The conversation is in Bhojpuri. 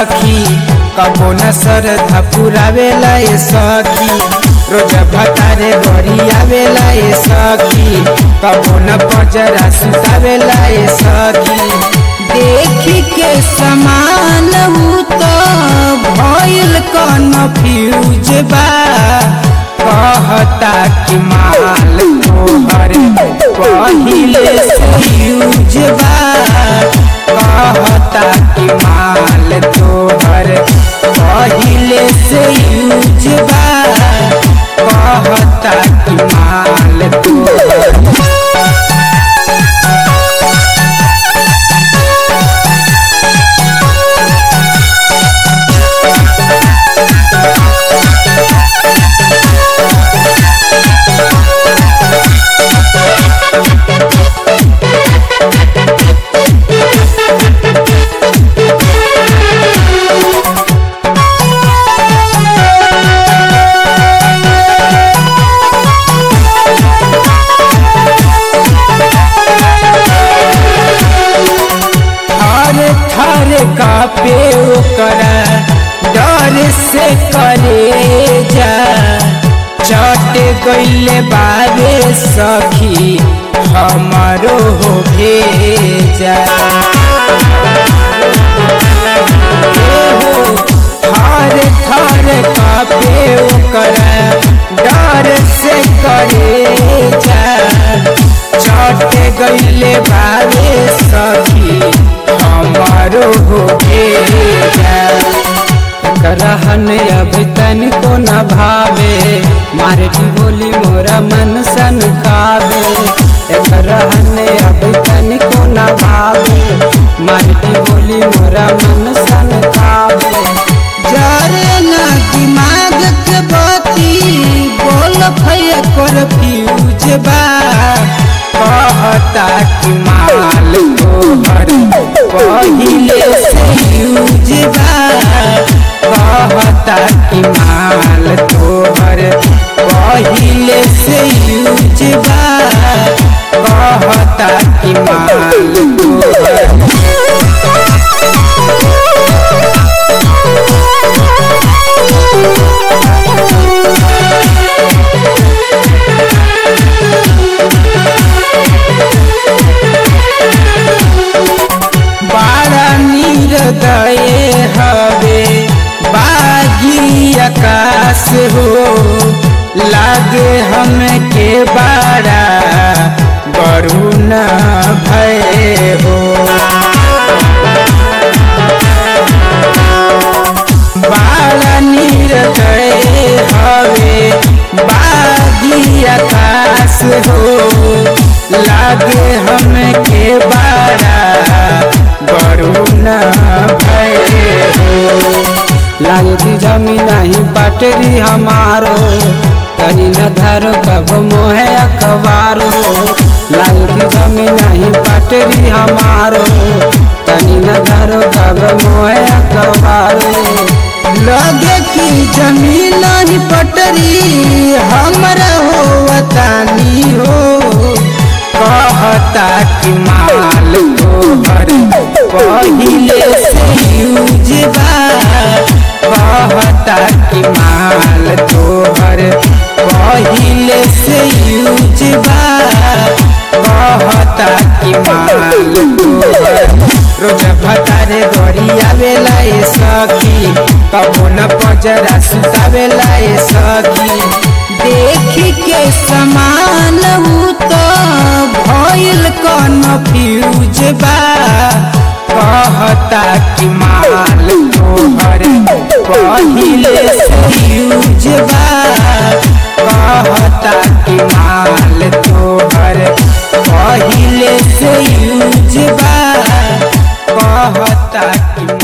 सखी कबो न श्रद्धा पुरावेला ए सखी रोज भतारे गरी आवेला ए सखी कबो न पजरा सुतावेला ए सखी देखी के समान हूँ तो भइल कन्फ्यूज बा कहता कि माल तोहर पहिले से यूज बा कहता कि माल तोहर पहिले से यूज बा कहता कि माल तोहर थर थर कापे ओकरा डर से करे जा चट गईले बाबे सखी हमारो हो भेजा थर थर कापे ओकरा डर से करे जा चट गईले बाबे सखी हमारो हो भेजा रहन अब तनिको न भावे मारे की बोली मोरा मन सन खावे एक रहन अब तनिको न भावे मारे की बोली मोरा मन सन खावे जरे ना दिमाग के बती बोल भैया कर फ्यूज बा कहता कि माल तोहर पहिले से यूज बा कहता कि माल तोहर पहिले से यूज बा कहता कि माल तोहर बाड़ा निर्दय हवे बागी आकाश हो लागे हम के बाड़ा वरुण भय हो बाड़ा निर्दय हवे बागी आकाश हो लागे हम के बाड़ा वरुण भय हो लागे जमी नहीं पटरी हमारो कहीं न धरो कब मोहे अखबारो लागे जमी नहीं पटरी हमारो कहीं न धरो कब मोहे अखबारो लगे कि जमीन नहीं पटरी हमरा हो वतानी हो कहता कि माल तोहर पहिले से यूज बा कहता कि माल तोहर पहिले से यूज बा कहता कि माल तोहर रोज भतारे गरी आवेला ए सखी कबो न पजरा सुतावेला ए सखी देखी के समान हूँ तो भइल कन्फ्यूज बा कहता कि माल तोहर पहिले से यूज बा कहता कि माल तोहर पहिले से यूज बा कहता कि